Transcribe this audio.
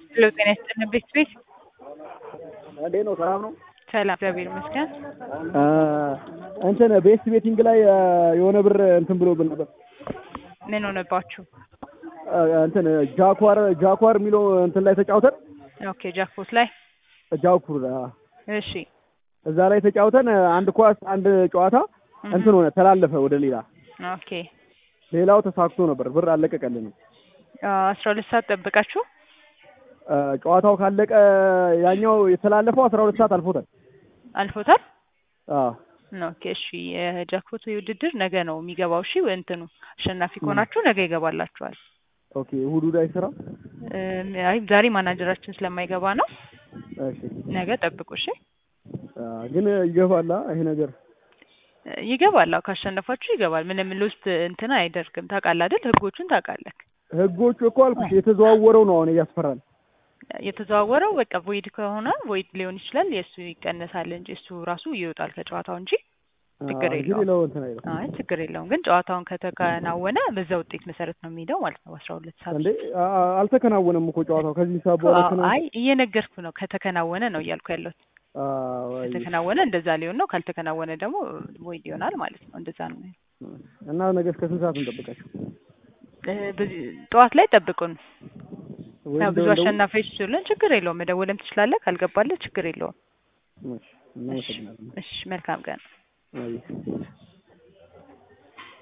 ሄሎ ጤና ይስጥልን ቤት ቤት እንዴት ነው? ሰላም ነው? ሰላም እግዚአብሔር ይመስገን። እንትን ቤስት ቤቲንግ ላይ የሆነ ብር እንትን ብሎብን ነበር። ምን ሆነባችሁ? እንትን ጃኳር ጃኳር የሚለው እንትን ላይ ተጫውተን ኦኬ ጃክፖት ላይ ጃኩር እሺ እዛ ላይ ተጫውተን አንድ ኳስ አንድ ጨዋታ እንትን ሆነ ተላለፈ ወደ ሌላ ኦኬ ሌላው ተሳክቶ ነበር ብር አለቀቀልንም። አስራ ሁለት ሰዓት ጠብቃችሁ ጨዋታው ካለቀ ያኛው የተላለፈው አስራ ሁለት ሰዓት አልፎታል። አልፎታል። አዎ ኦኬ እሺ የጃክፖት ውድድር ነገ ነው የሚገባው። እሺ እንትኑ አሸናፊ ከሆናችሁ ነገ ይገባላችኋል። ኦኬ እሑድ እሑድ አይሰራም? እም፣ አይ ዛሬ ማናጀራችን ስለማይገባ ነው። እሺ ነገ ጠብቁ። እሺ አ፣ ግን ይገባላ ይሄ ነገር ይገባል። አዎ ካሸነፋችሁ ይገባል። ምንም ሎስት እንትን አይደርግም። ታውቃለህ አይደል? ህጎቹን ታውቃለህ። ህጎቹ እኮ አልኩሽ የተዘዋወረው ነው አሁን እያስፈራል። የተዘዋወረው በቃ ቮይድ ከሆነ ቮይድ ሊሆን ይችላል። የእሱ ይቀነሳል እንጂ እሱ ራሱ ይወጣል ከጨዋታው እንጂ ችግር አ፣ ግን የለውም። ሌላው እንትን አይልም አይ ችግር የለውም። ግን ጨዋታውን ከተከናወነ በዛ ውጤት መሰረት ነው የሚሄደው ማለት ነው። በአስራ ሁለት ሰዓት እንዴ አ፣ አልተከናወነም እኮ ጨዋታው ከዚህ ሰዓት በኋላ አዎ፣ ከና አይ እየነገርኩ ነው። ከተከናወነ ነው እያልኩ ያለሁት። አ፣ ወይ ከተከናወነ እንደዛ ሊሆን ነው። ካልተከናወነ ደግሞ ቮይድ ይሆናል ማለት ነው። እንደዛ ነው። እና ነገ እስከ ስንት ሰዓት እንጠብቃችሁ? እ፣ በዚህ ጠዋት ላይ ጠብቁን። ወይ ያው ብዙ እንደው- አሸናፊዎች ስሉን ችግር የለውም። መደወልም ትችላለህ። ካልገባለህ ችግር የለውም። እሺ፣ እናመሰግናለን። እሺ መልካም ቀን። አይ